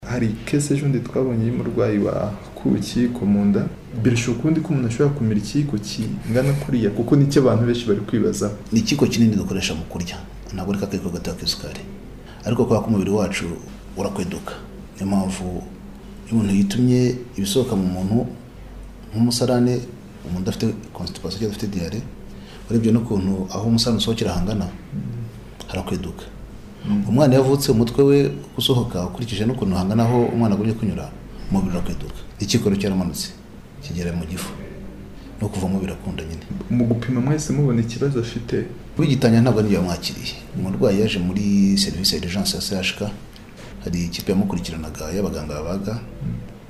hari kese ejo twabonye y'umurwayi wakuwe ikiyiko mu nda birusha ukundi ko umuntu ashobora kumira ikiyiko kingana kuriya kuko nicyo abantu benshi bari kwibazaho ni ikiyiko kinini dukoresha mu kurya ntabwo ari kakeko gatoya k'isukari ariko kubera ko umubiri wacu urakweduka niyo mpamvu iyo umuntu yitumye ibisohoka mu muntu nk'umusarane umuntu udafite constipation cyangwa udafite diyare urebye n'ukuntu aho umusarane usohokera hangana harakweduka umwana yavutse umutwe we usohoka ukurikije n'ukuntu hangana aho umwana agumye kunyura umubiri urakweduka ikikoro cyaramanutse kigera mu gifu no kuvamo birakunda nyine mu gupima mwese mubona ikibazo afite wigitangira ntabwo n'iyo bamwakiriye umurwayi yaje muri serivisi ya urgence ya CHK hari ikipe yamukurikiranaga y'abaganga babaga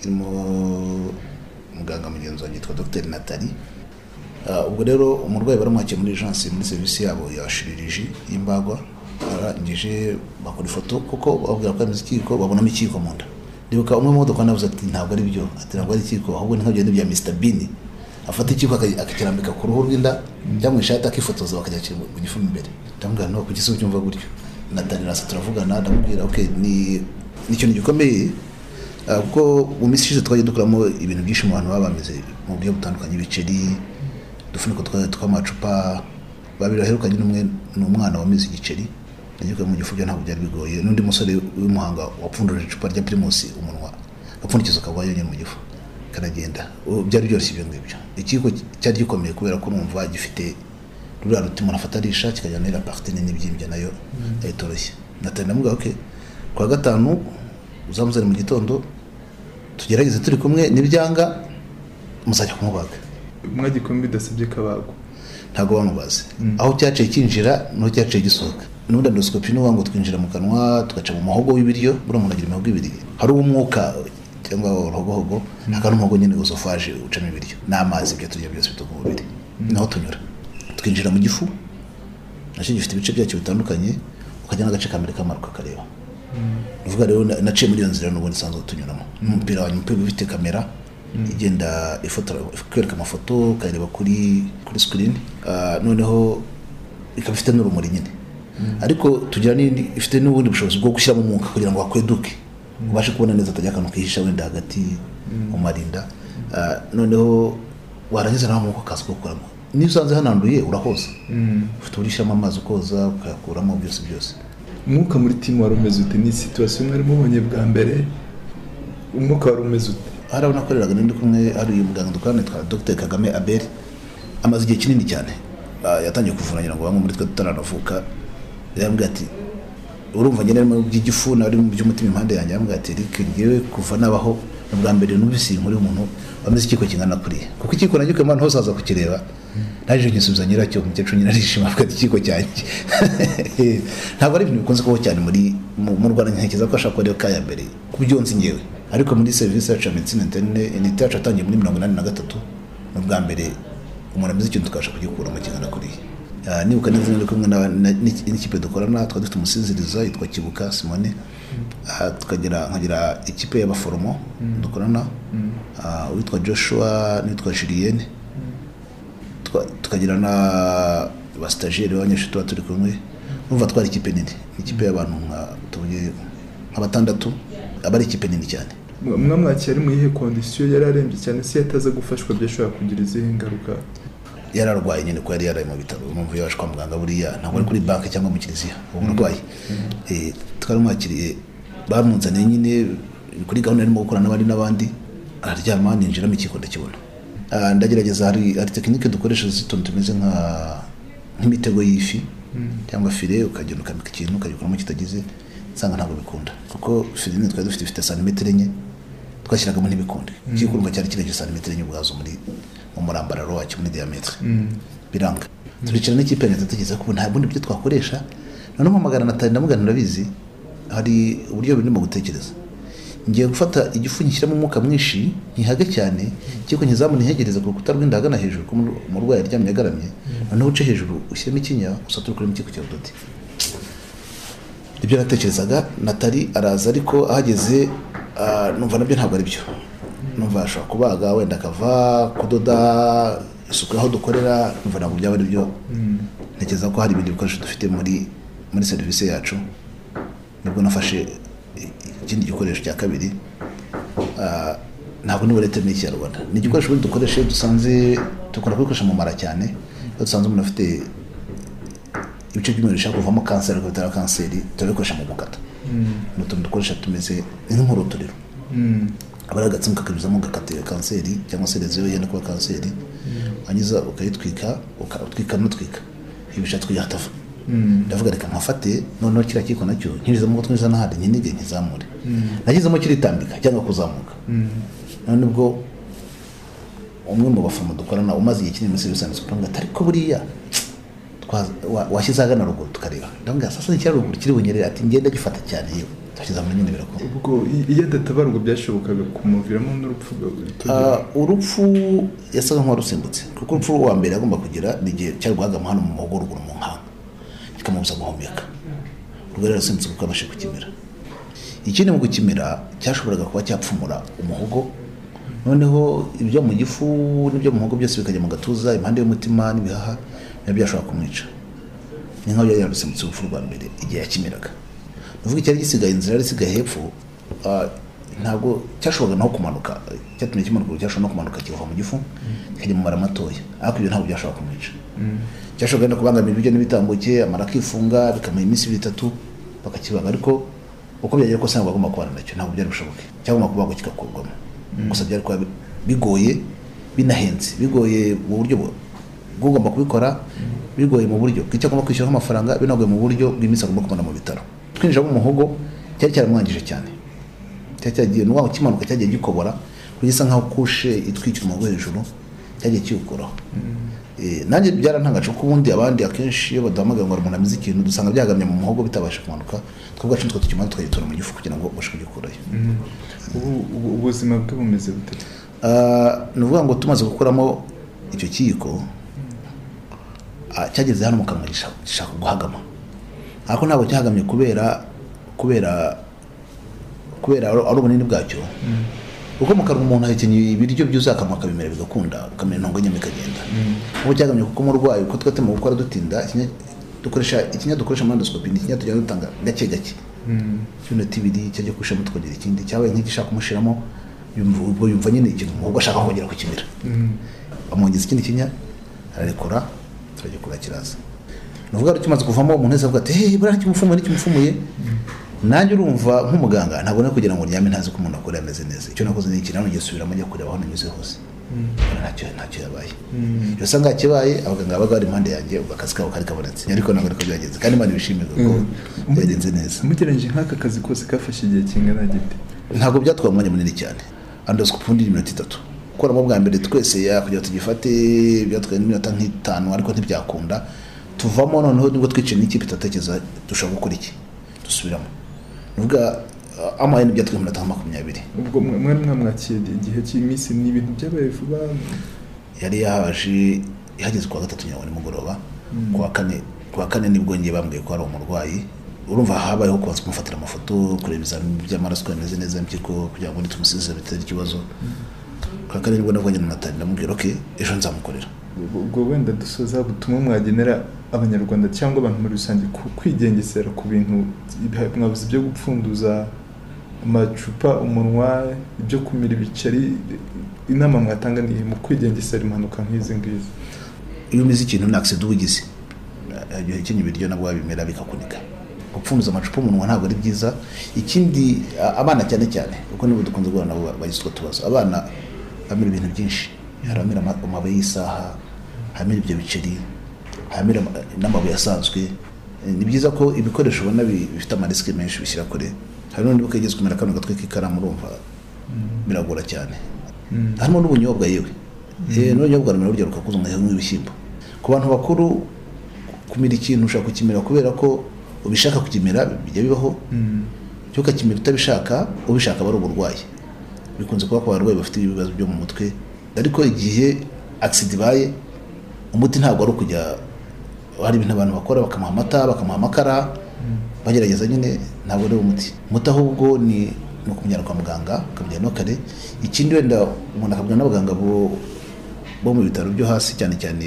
irimo muganga mugenzi wanjye yitwa dogiteri natali Ah, ubwo rero umurwayi baramwakiye muri urgence muri serivisi yabo ya shiriji y'imbagwa arangije bakora ifoto kuko babwira ko yamize ikiyiko babonamo ikiyiko mu nda ndibuka umwe mu modoka navuze ati ntabwo ari byo ati ntabwo ari ikiyiko ahubwo ni nka bya bya mr bean afata ikiyiko aka- akakirambika ku ruhu rw'inda cyangwa mu ishati akifotoza bakajya kiri mu gifumu imbere ndamubwira ntabwo kuki se ubyumva gutyo natangira se turavugana ndamubwira ok ni ni ikintu gikomeye Ah, kuko mu minsi ishize twagiye dukuramo ibintu byinshi mu bantu baba bameze mu buryo butandukanye ibiceri udufuniko twa- tw'amacupa babiri baherukanye n'umwe ni umwana wamize igiceri yagiye mu gifu byo ntabwo byari bigoye n'undi musore w'imuhanga wapfundurije icupa rya pirimusi umunwa agapfundikizo kagwa yonyine mu gifu karagenda Ubu byari byoroshye ibyo ngibyo ikiko cyari gikomeye kubera ko numva gifite ruriya ruti umuntu afata arisha kikajyana n'iriya parite nini ibyimbye nayo yahita itoroshye natari ndamubwira ok ku wa gatanu uzamuzane mu gitondo tugerageze turi kumwe nibyanga muzajya kumubaga mwagikumwe bidasabye kabagwa ntabwo bamubaze aho cyaciye kinjira n'aho cyaciye gisohoka n'ubundi endoscopy ni uwango twinjira mu kanwa tugaca mu muhogo w'ibiryo buriya umuntu agira imihogo ibiri hari uw'umwuka cyangwa uruhogohogo hakaba n'umuhogo nyine usofaje ucamo ibiryo n'amazi ibyo turya byose bituva mu mubiri naho tunyura twinjira mu gifu nacyo gifite ibice byacyo bitandukanye ukajya n'agace kamere k'amara ukakareba uvuga rero na- naciye muri iyo nzira n'ubundi nsanzwe tunyuramo n'umupira wanjye umupira uba ufite kamera igenda ifotora ikwereka amafoto ukayareba kuri kuri sikirini noneho ikaba ifite n'urumuri nyine ariko tugira n'indi ifite n'ubundi bushobozi bwo gushyiramo umwuka kugira ngo hakweduke ubashe kubona neza atajya akantu kihisha wenda hagati mu marinda Ah, noneho warangiza nawe umwuka ukaza kuwukuramo niyo usanze hananduye urahoza ufite uburyo ushyiramo amazi ukoza ukayakuramo byose byose umwuka muri timu wari umeze ute ni situwasiyo mwari mubonye bwa mbere umwuka wari umeze ute hari aho nakoreraga n'undi kumwe hari uyu muganga dukorana yitwa dr kagame abel amaze igihe kinini cyane Ah, yatangiye kuvura ngira ngo bamwe muri twe tutaranavuka yarambwira ati urumva njye narimo by'igifu nari mu by'umutima impande yanjye yarambwira ati rike ngewe kuva nabaho ni ubwa mbere numvise inkuru y'umuntu wameze ikiko kingana kuriya kuko ikiko nagikuye mu bantu hose haza kukireba naje nkisubiza nyiracyo umukecuru nyine arishima avuga ati ikiko cyanjye ntabwo ari ibintu bikunze kubaho cyane muri mu mu rwanda ntekereza ko ashaka kuba kaya mbere ku byo nzi ngewe ariko muri serivisi yacu ya medicine interne inite yacu yatangiye muri mirongo inani na gatatu ni ubwa mbere umuntu ameze ikintu tukabasha kugikuramo kingana kuriya Ah, nibuka neza nari kumwe na- na- n'iki- n'ikipe dukorana twari dufite umusiziriza yitwa kibuka simone Ah, tukagira nkagira ikipe y'abaforomo dukorana Ah, uwitwa joshua n'uwitwa julienne Tuka- tukagira na basitageri b'abanyeshuri tuba turi kumwe numva twari ikipe nini Ni ikipe y'abantu nka tuvuge nka batandatu aba ari ikipe nini cyane Mwa- mwamwakiye ari mu yihe kondisiyo yari arembye cyane se yataza gufashwa byashobora kugira izihe ngaruka yari arwaye nyine ko yari yaraye mu bitaro mpamvu yaje kwa muganga buriya ntabwo ari kuri banki cyangwa mu kiliziya ubu burwayi Eh, twaramwakiriye bamuzaniye nyine kuri gahunda yarimo gukora n'abandi n'abandi araryama ninjiramo ikiko ndakibona Ah, ndagerageza hari hari tekinike dukoresha z'utuntu tumeze nka nk'imitego y'ifi cyangwa fire ukagenda ukamika ikintu ukagikuramo kitagize nsanga ntabwo bikunda kuko fire nini twari dufite ifite santimetero enye twashyiragamo ntibikunde igikurumba cyari kirengeje santimetero enye ubwazo muri mu murambararo wacyo muri diyametere biranga turicara n'ikipe yanjye tugeze ko ubu nta bundi buryo twakoresha noneho mpamagara natali ndamugana urabizi hari uburyo birimo gutekereza ngiye gufata igifu ngishyiramo umwuka mwinshi nkihage cyane ikiko nkizamu ntihegereze ku rukuta rw'inda ahagana hejuru ko umur- umurwayi aryamye agaramye noneho uce hejuru ushyiremo ikinya usature kurimo ikiko cya doti ibyo natekerezaga natali araza ariko ahageze ah, numva nabyo ntabwo ari byo numva ashobora kubaga wenda akava kudoda isuku aho dukorera numva ntabwo byaba ari byo ntekereza ko hari ibindi bikoresho dufite muri muri serivisi yacu nibwo nafashe i- i- ikindi gikoresho cya kabiri ah, ntabwo niba leta n'ikinyarwanda ni igikoresho ubundi dukoresha iyo dusanze dukunda kubikoresha mu mara cyane iyo dusanze umuntu afite ibice by'umubiri bishaka kuvamo kanseri ariko bitari kanseri turabikoresha mu gukata ni utuntu dukoresha tumeze ni nk'uruturiro Mm. aba ari agatsimu kakanyuzamo gakatira kanseri cyangwa se leziyo yenda kuba kanseri wangiza ukayitwika uka- utwika n'utwika ibisha twihatafa Mm. ndavuga reka nkafate noneho kiriya kiko nacyo nkirizamo ko twiza n'ahandi nkinige nkizamure nagizemo kiritambika cyangwa kuzamuka Mm. none ubwo umwe mu baforomo dukorana umaze igihe kinini muri serivisi yanditswe kugira ngo ati ariko buriya twa- wa- washyize ahagana ruguru tukareba ndabona sasa ni kiriya ruguru kiri bunyerere ati ngenda gifata cyane yewe twashyize hamwe nyine birakora ubwo i- iyo adatabarwa byashobokaga kumuviramo n'urupfu Ah, urupfu yasaga nk'uwarusimbutse kuko urupfu wa mbere agomba kugira ni igihe cyarwaga mu hano mu muhogo ruguru mu nkanga kikamubuza guhumeka urwo rero yarusimbutse kuko yabashe kukimira ikindi mu gukimira cyashoboraga kuba cyapfumura umuhogo noneho ibyo mu gifu n'ibyo mu muhogo byose bikajya mu gatuza impande y'umutima n'ibihaha nabyo byashobora kumwica ni nk'aho yari yarusimbutse urupfu rwa mbere igihe yakimiraga nuvuga icyari gisigaye inzira yari isigaye hepfo ah, ntabwo cyashoboraga naho kumanuka cyatumye kimanuka cyashobora no kumanuka kiva mu gifu kikajya mu mara matoya ariko ibyo ntabwo byashobora kumwica cyashoboraga no kubangamira ibiryo n'ibitambuke amara akifunga bikamuha iminsi ibiri itatu bakakibaga ariko uko byagera kose ntabwo bagomba kubana nacyo ntabwo byari bushoboke cyagomba kubagwa kigakurwamo gusa byari kuba bigoye binahenze bigoye mu buryo bu- bw'ugomba kubikora bigoye mu buryo bw'icyo agomba kwishyuraho amafaranga binagoye mu buryo bw'iminsi agomba kubona mu bitaro twinjira mu muhogo cyari cyaramwangije cyane cyari cyagiye n'uwaho kimanuka cyagiye gikobora kugisa nkaho kushe itwikira umuhogo hejuru cyagiye kiwukuraho Eh, nanjye byarantangaje kuko ubundi abandi akenshi iyo baduhamagaye ngo umuntu amize ikintu dusanga byagamye mu muhogo bitabasha kumanuka twebwacu nitwo tukimana tukagitora mu gifu kugira ngo ubashe kugikurayo ubuzima bwe bumeze bute Ah, ni ukuvuga ngo tumaze gukuramo icyo kiyiko ah, cyageze hano mu kanwa gisha- gishaka guhagama ariko ntabwo cyahagamye kubera kubera kubera ari ari ubunini bwacyo kuko mu kanwa umuntu ahekenyeye ibiryo byuzuye akanwa akabimera bigakunda ukamera intongo nyine bikagenda kuko cyagamye kuko umurwayi uko twatema gukora dutinda ikinya- dukoresha ikinya dukoresha mandosikopi ni ikinya tujya dutanga gake gake iminota ibiri cyajya kushamo tukongera ikindi cyabaye nk'igishaka kumushiramo yumva ubwo yumva nyine ikintu umuhogo ashaka kongera kukimira bamwongeza ikindi kinya ararekura turagikura kiraza ni ukuvuga ngo kimaze kuvamo umuntu wese avuga ati hey buriya kimufumuye ntikimufumuye nanjye urumva nk'umuganga ntabwo nari kugira ngo ndyame ntazi ko umuntu akora ameze neza icyo nakoze ni iki nanone ngiye subiramo njya kureba aho nanyuze hose Mbona ntacyo ntacyo yabaye iyo usanga yakibaye abaganga babaga bari impande yanjye ubwo akazi kabo kari kabonetse ariko ntabwo ariko byagenze kandi imana ibishimira kuko byagenze neza mugereranyije nk'aka kazi kose kafashe igihe kingana gite ntabwo byatwaye umwanya munini cyane andosikopi ubundi ni iminota itatu gukoramo bwa mbere twese ya kugira ngo tugifate byatwaye n'iminota nk'itanu ariko ntibyakunda tuvamo noneho nibwo twicaye n'ikipe itatekereza dushobora gukora iki dusubiramo nuvuga amayeni byatwaye iminota nka makumyabiri ubwo mwe mwari mwamwakiye igihe cy'iminsi ni ibintu byabaye vuba yari yaje ihageze kuwa gatatu nyuma nimugoroba kuwa kane kuwa kane nibwo njye bambwiye ko hari umurwayi urumva habayeho kubanza kumufatira amafoto kureba ibizamini by'amaraso ko bimeze neza impyiko kugira ngo nitumusize bitari ikibazo kuwa kane nibwo navuganye na natali ndamubwira ok ejo nzamukorera Ubwo- ubwo wenda dusoza butumwa mwagenera abanyarwanda cyangwa abantu muri rusange ku kwigengesera ku bintu ibi- mwabuze ibyo gupfunduza amacupa umunwa ibyo kumira ibiceri inama mwatanga ni iyi mu kwigengesera impanuka nk'izi ngizi iyo umize ikintu ni accident uba ugize igihe ukenye ibiryo nabwo wabimera bikakunika gupfunduza amacupa umunwa ntabwo ari byiza ikindi a- abana cyane cyane kuko nibo dukunze guhura nabo bagize utwo tubazo abana bamira ibintu byinshi hari abamira ama- amabuye y'isaha hamira ibyo biceri hamira ama- n'amabuye asanzwe Eh, ni byiza ko ibikoresho ubona bi- bifite amarisike menshi bishyira kure hari n'undi bukageze kumera kano gatwe k'ikaramu urumva biragora cyane harimo n'ubunyobwa yewe Eh, n'ubunyobwa rumera burya rukakuza umwanya nk'ibishyimbo ku bantu bakuru kumira ikintu ushaka kukimira kubera ko ubishaka kukimira bijya bibaho cyo ukakimira utabishaka ubishaka aba ari uburwayi bikunze kuba ku barwayi bafite ibibazo byo mu mutwe ariko igihe agisida ibaye umuti ntabwo ari ukujya hari ibintu abantu bakora bakamuha amata bakamuha amakara bagerageza nyine ntabwo ari umuti umuti ahubwo ni ni ukumujyana kwa muganga ukamujyana no kare ikindi wenda umuntu akabwira n'abaganga bo bo mu bitaro byo hasi cyane cyane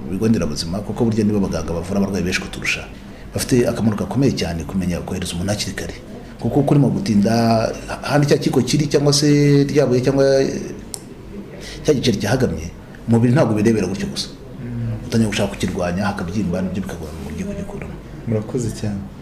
ibigo nderabuzima kuko burya nibo baganga bavura abarwayi benshi kuturusha bafite akamaro gakomeye cyane kumenya kohereza umuntu hakiri kare kuko kurimo gutinda ahandi cya kiko kiri cyangwa se ryabuye cyangwa cya giceri cyahagamye umubiri ntabwo birebera gutyo gusa utangiye gushaka kukirwanya hakabyimba nibyo bikagorana mu buryo kugikuramo murakoze cyane